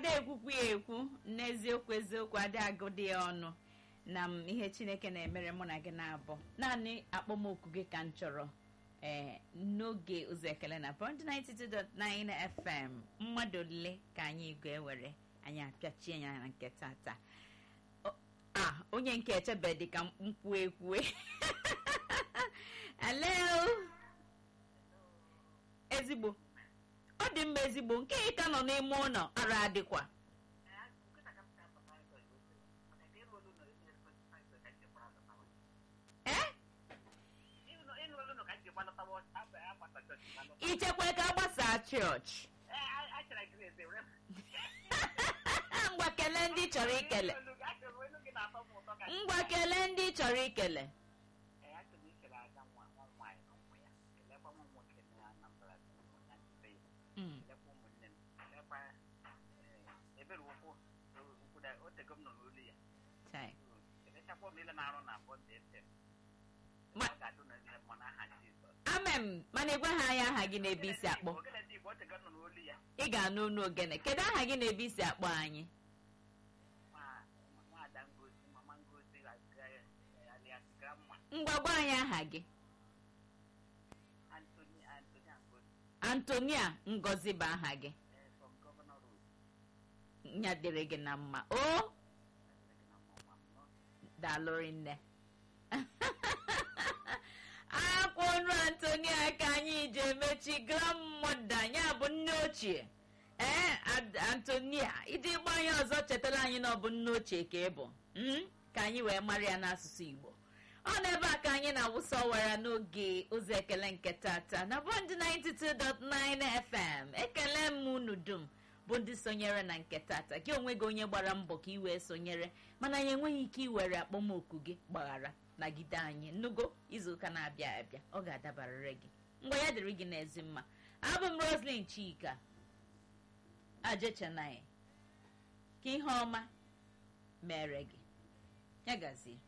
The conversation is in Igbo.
na-ekwukwu ya ekwu n'eziokwu eziokwu adị agụdị ya ọnụ na m ihe chineke na-emere mụ na gị na-abụ naanị akpọmoku gị ka m chọrọ ee n'oge ụzọ ekele na Bond 92.9 FM mmadụ ole ka anyị ga-ewere anyị apịachie ya na nke tata a onye nke echebe dị ka mkpu ekwue hello ezigbo ọ dị mma ezigbo nke ị ka nọ n'ime ụlọ ara adịkwa ee ichekwa ka agbasaa chọọchị ngwa kelee ndị ị chọrọ ikele ngwa kelee ndị ị chọrọ ikele Mm. Chai. amem mana ịgwa ha anya aha gị na-ebe isi akpọ ị ga-anụ unu ogene kedu aha gị na-ebe isi akpọ anyị ngwa gwa anyị aha gị antonia ngozi bụ aha gị nya dịrị gị na mma o daalụrị nne akwụrụ antonia ka anyị ji emechi grandmother ya bụ nne ochie ee antonia ịdị ịgba anyị ọzọ chetara anyị na ọ bụ nne ochie ka ị bụ ka anyị wee mara ya n'asụsụ igbo ọ n'ebe a ka anyị na-awụsa ọwara n'oge ụzọ ekele nke tata na bọndị 92.9 fm ekele m unu dum bụ ndị sonyere na nke tata gị onwe gị onye gbara mbọ ka ị wee sonyere mana ya enweghị ike iwere akpọmoku gị gbaghara nagide anyị nnugo izuụka na-abịa abịa ọ ga-adabarịrị gị ngwa ya dịrị gị n'ezi mma abụ m roslyn chika ajechanai ka ihe ọma mere gị ya gazie